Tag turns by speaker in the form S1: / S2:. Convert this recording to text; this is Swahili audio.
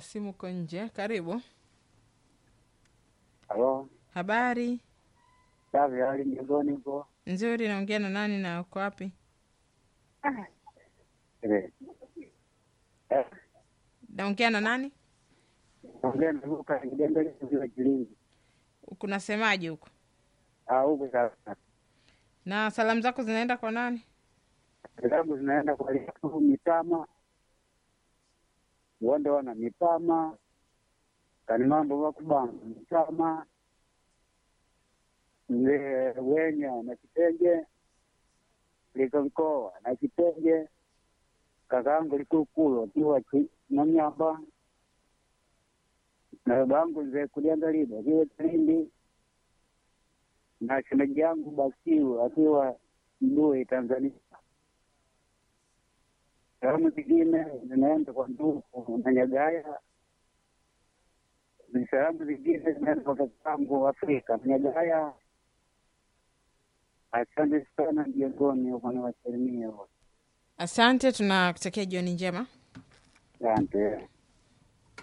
S1: simu uko nje. Karibu.
S2: Halo,
S1: Habari
S2: safi. Hali mjengoni huko?
S1: nzuri. Naongea na nani na uko wapi?
S2: Eh, eh,
S1: Naongea na nani?
S2: ongea na Luka Kidembele kutoka Kilingi.
S1: Kunasemaje huko?
S2: Ah, huko sasa.
S1: Na salamu zako zinaenda kwa nani?
S2: Zangu zinaenda kwa Liatu Mitama, Wonde wana Mitama, Kani mambo wakubanga Mitama, Mzee Wenya na Kitenge, Likonkoa na Kitenge, kakaangu Likukulu akiwa Ki- Nanyamba, na babangu Mzee Kuliangaliba akiwa Kilindi, na shemeji yangu Basiu akiwa Mdui Tanzania. Salamu zingine zinaenda kwa ndugu na Nyagaya. Ni Salamu zingine zinaenda kwa kakangu Afrika na Nyagaya. Asante sana mjengoni huko na wasalimia wote.
S1: Asante, tunakutakia jioni njema.
S2: Asante.